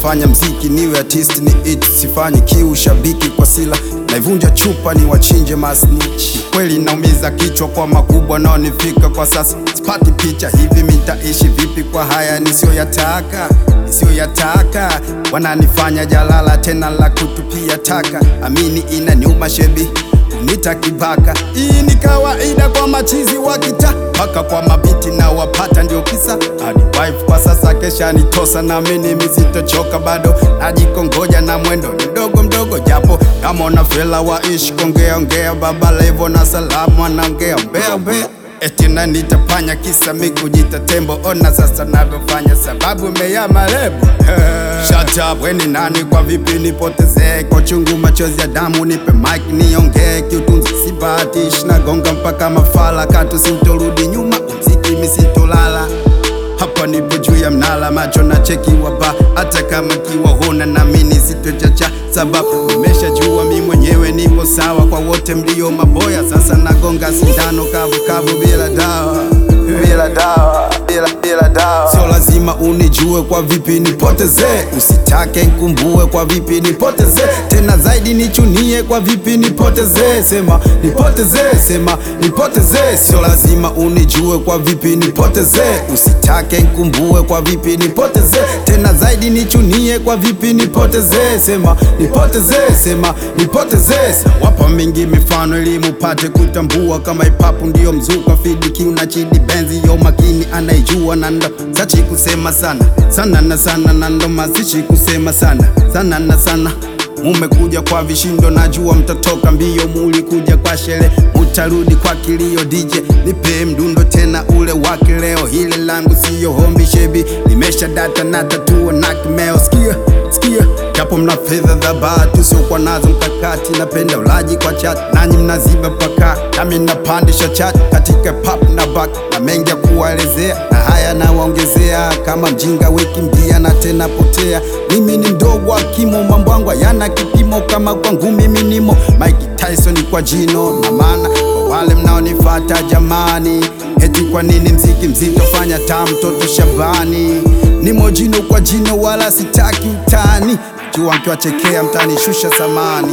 nafanya mziki niwe artist ni it, sifanyi kiu shabiki kwa sila naivunja chupa ni wachinje masnitch. Kweli naumiza kichwa kwa makubwa naonifika kwa sasa, sipati picha hivi mitaishi vipi kwa haya nisiyoyataka nisiyoyataka, wananifanya jalala tena la kutupia taka, amini inaniuma shebi kunita kibaka. Hii ni kawaida kwa machizi wa kita mpaka kwa mabiti na wapata ndio kisa hadi wife kwa sasa kesha nitosa na mimi misitochoka bado najikongoja na mwendo ni mdogo mdogo japo kama una fela waishi kongea ongea baba levo na salamu anaongea mbea mbea eti na nitapanya kisa mi kujita tembo ona sasa navyofanya sababu meya marebo Shut up, we ni nani kwa vipi nipotezee kwa chungu machozi ya damu nipe mic niongee kiutunzi sibatish nagonga mpaka mafala katu sintorudi nyuma mziki misitolala hapa nipo juu ya mnala macho na cheki waba hata kama kiwa huna namini sitochacha sababu nimeshajua mi mwenyewe nipo sawa kwa wote mlio maboya sasa nagonga sindano kavu kavu bila dawa bila dawa bila, bila dawa sio lazima unijue kwa vipi nipotezee usitake nkumbue kwa vipi nipotezee tena zaidi nichunie kwa vipi nipotezee sema nipotezee sema nipotezee sio lazima unijue kwa vipi nipotezee usitake nkumbue kwa vipi nipotezee tena zaidi nichunie kwa vipi nipotezee sema nipotezee sema nipotezee wapa mingi mifano ili mupate kutambua kama ipapu ndiyo mzuka fidiki una chidi benzi yo makini anaijua na ndo sachi kusema sana sana na sana na ndo mazishi kusema sana sana na sana mumekuja kwa vishindo najua mtatoka mbio mulikuja kwa shele mutarudi kwa kilio DJ nipe mdundo tena ule wa kileo hile langu siyo hombi shebi nimesha data na tatua na kimeo sikia sikia japo mna fedha dhabati usiokuwa nazo mkakati napenda ulaji kwa chat nanyi mnaziba paka nami napandisha chat katika pap na bak na mengi ya kuwaelezea na haya nawaongezea kama mjinga wiki mbia na tena potea mimi ni mdogo wa kimo mambo yangu yana kipimo kama kwangu mimi nimo Mike Tyson kwa jino na maana kwa wale mnaonifata jamani eti kwa nini mziki mzito fanya taa mtoto Shabani nimo jino kwa jino wala sitaki utani jua mkiwachekea mtanishusha samani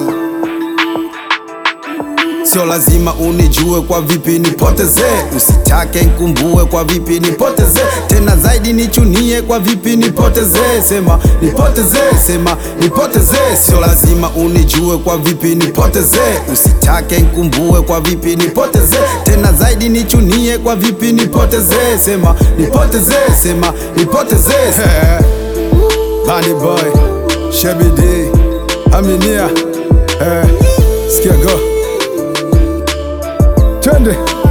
Sio lazima unijue kwa vipi nipotezee, usitake nkumbue kwa vipi nipotezee, tena zaidi nichunie kwa vipi nipotezee, sema nipotezee, sema nipotezee. Sio lazima unijue kwa vipi nipotezee, usitake nkumbue kwa vipi nipotezee, tena zaidi nichunie kwa vipi nipotezee, sema nipotezee, sema nipotezee. Bunny boy, Shebi D, Aminia, eh, sikia go Twende.